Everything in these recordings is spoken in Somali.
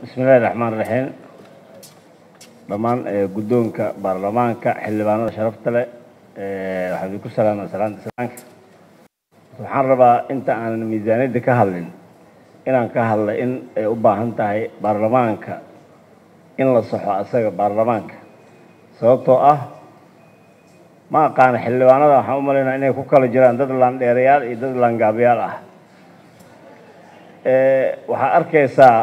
bismillahi raxmaan raxiim dhammaan guddoonka baarlamaanka xildhibaanada sharafta leh waxaan idinku salaama salaanta islaanka waxaan rabaa inta aanan miisaaniyadda ka hadlin inaan ka hadla in ay u baahan tahay baarlamaanka in la saxo asaga baarlamaanka sababtoo ah ma aqaana xildhibaanada waxaan u malaynaa inay ku kala jiraan dad laandheerayaal iyo dad laangaabayaal ah waxaa arkaysaa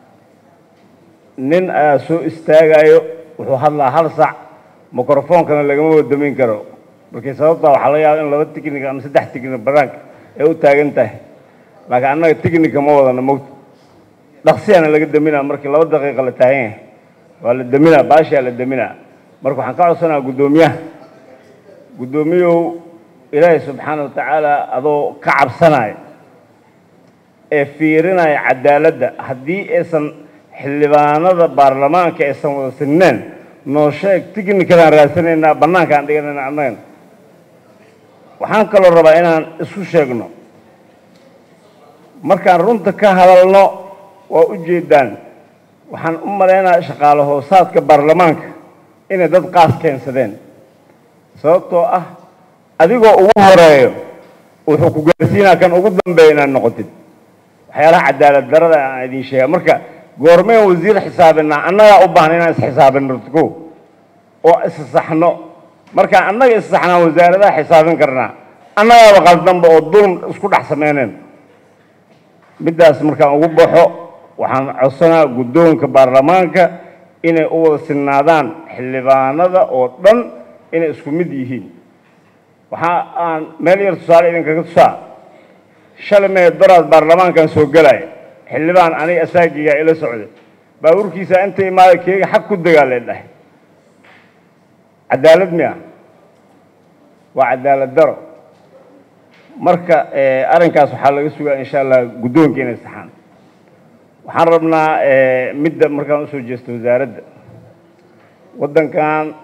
nin ayaa soo istaagayo wuxuu hadlaa hal sac microfoonkana lagama wadamin karo markii sababtaa waxaa laga yaaba in laba ticnic ama saddex ticnic banaanka ay u taagan tahay laakiin annaga ticnica ma wadana mogta dhaqsiyaana laga daminaa markii laba daqiiqa la taagan yahay waa la daminaa baashaa la daminaa marka waxaan ka codsanaa guddoomiyaha guddoomiyow ilaahay subxaana wa tacaala adoo ka cabsanaya ee fiirinaya cadaaladda haddii aysan xildhibaanada baarlamaanka aysan wada sineen noo sheeg ticnicadaan raadsanaynaa bannaankaan dhiganayna annagan waxaan kaloo rabaa inaan isku sheegno markaan runta ka hadalno waa u jeedaan waxaan u malaynaa shaqaale hoosaadka baarlamaanka inay dad qaas keensadeen sababtoo ah adigoo ugu horeeyo wuxuu ku gaarsiinaa kan ugu dambeeya inaad noqotid waxyaalaha cadaalad darada aan idin sheega marka goormeen wasiir xisaabinaa annagaa u baahna inaan isxisaabino ko oo issaxno markaan annaga issaxnaan wasaaradaha xisaabin karnaa annagaaba qaldanba oo dulm isku dhex sameyneen middaas markaan ugu baxo waxaan codsanaa guddoonka baarlamaanka inay u wada sinnaadaan xildhibaanada oo dhan inay isku mid yihiin waxa aan meel yar tusaale idinkaga tusaa shalay mee daraad baarlamaankan soo gelaya xildhibaan aniga asaagigaa ila socday baabuurkiisa inta imaada keega xag ku degaa lee dhahay cadaalad miya waa cadaalad daro marka arrinkaas waxaa laga sugaa insha allah guddoonka inay saxaan waxaan rabnaa midda markaan usoo jeesto wasaaradda waddankan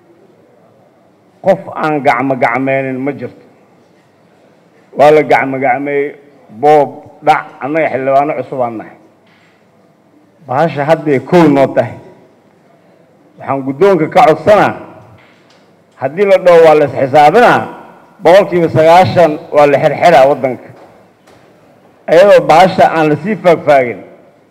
qof aan gacmo gacmeynin ma jirto waa la gacmo gacmeeyey boob dhac annaga xildhibaano cusub aan nahay bahasha hadday kow noo tahay waxaan guddoonka ka codsanaa haddii la dhaho waa la isxisaabinaa boqolkiiba sagaashan waa la xirxiraa waddanka iyadoo bahasha aan lasii faagfaagin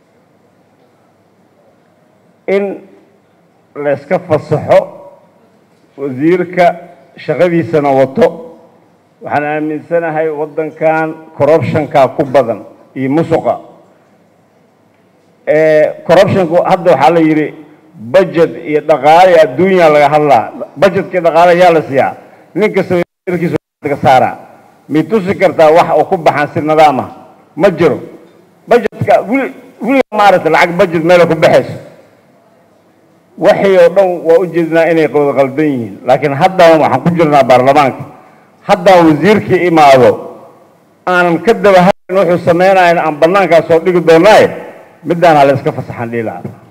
in layska fasaxo wasiirka shaqadiisana wato waxaan aaminsanahay waddankan corruptionkaa ku badan iyo musuqa corruptionku hadda waxaa la yidhi budget iyo dhaqaale adduunya laga hadlaa budgetkii dhaqaale yaa la siiyaa nin kasta wasiirkiisa saaraa mid tusi kartaa wax oo ku baxan si nidaam ah ma jiro budgetka wili wiliga maaragtay lacag budget meela ku baxayso waxay oo dhan waa u jeednaa inay wada qaldan yihiin laakiin haddaan waxaan ku jirnaa baarlamaanka haddaan wasiirkii imaado aanan ka daba hayn wuxuu samaynayan aan bannaankaas soo dhigi doonaaye middaana la iska fasaxan dhihi lahaa